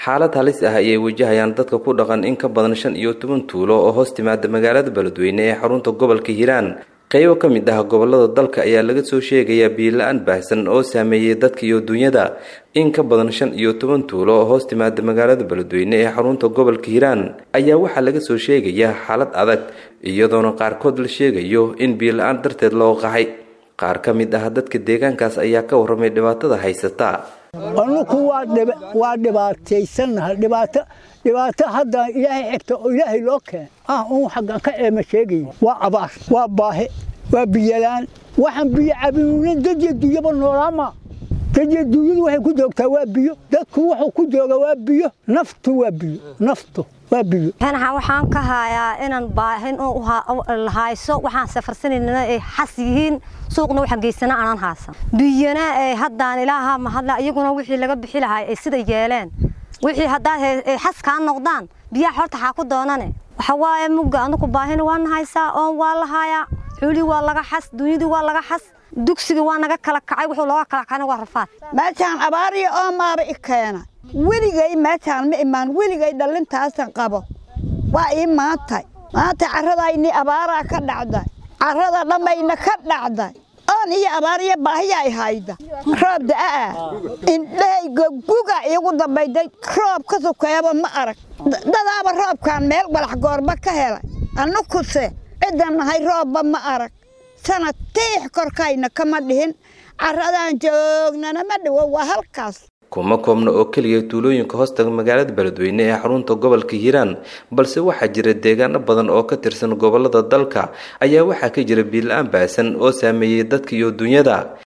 xaalad halis ah ayay wajahayaan dadka ku dhaqan in ka badan shan iyo toban tuulo oo hoos timaada magaalada beledweyne ee xarunta gobolka hiiraan qaybo ka mid ah gobolada dalka ayaa laga soo sheegayaa biila-aan baahsan oo saameeyey dadka iyo dunyada in ka badan shan iyo toban tuulo oo hoos timaada magaalada beledweyne ee xarunta gobolka hiiraan ayaa waxaa laga soo sheegayaa xaalad adag iyadoona qaarkood la sheegayo in biila-aan darteed loo qaxay qaar ka mid ah dadka deegaankaas ayaa ka warramay dhibaatada haysata anuku waa dhibaataysannahay dhibaato dhibaato hadda ilaahay xigta oo ilaahay loo keen ah un xaggan ka eema sheegaya waa abaar waa baahe waa biyolaan waxaan biyo cabinuuna dadya dunyaba noolaama dadya dunyadu waxay ku joogtaa waa biyo dadku wuxuu ku jooga waa biyo naftu waa biyo naftu waa biyo waxaan ka hayaa inaan baahin hayso waxaan safarsanayna ay xas yihiin suuqna waxaan geysana aanan haasan biyana ee haddaan ilaaha mahadla iyaguna wixii laga bixi lahaa ay sida yeeleen wixii haddaad ay xas kaa noqdaan biyaha horta xaa ku doonane waxa waaye mugga anugu baahina waan haysaa oon waa la haayaa xuulii waa laga xas dunyadii waa laga xas dugsigii waa naga kala kacay wuxuu looga kala kacayna waa rafaad meeshaan abaariyo oo maaba i keena weligay meeshaan ma imaan weligay dhallintaasan qabo waa ii maantay maanta carradayni abaaraa ka dhacday carrada dhammayna ka dhacday oon iyo abaariyo baahiyaa i hayda roob da'aa indhahayga guga iigu dambayday roob ka sukeeba ma arag dadaaba roobkaan meel walax goorba ka helay annukuse ciddan nahay roobba ma arag sanad tiix korkayna kama dhihin carradaan joognana ma dhiwo waa halkaas kuma koobna oo keliya tuulooyinka hoostaga magaalada beledweyne ee xarunta gobolka hiiraan balse waxaa jira deegaano badan oo ka tirsan gobolada dalka ayaa waxaa ka jira biila-aan baasan oo saameeyey dadka iyo dunyada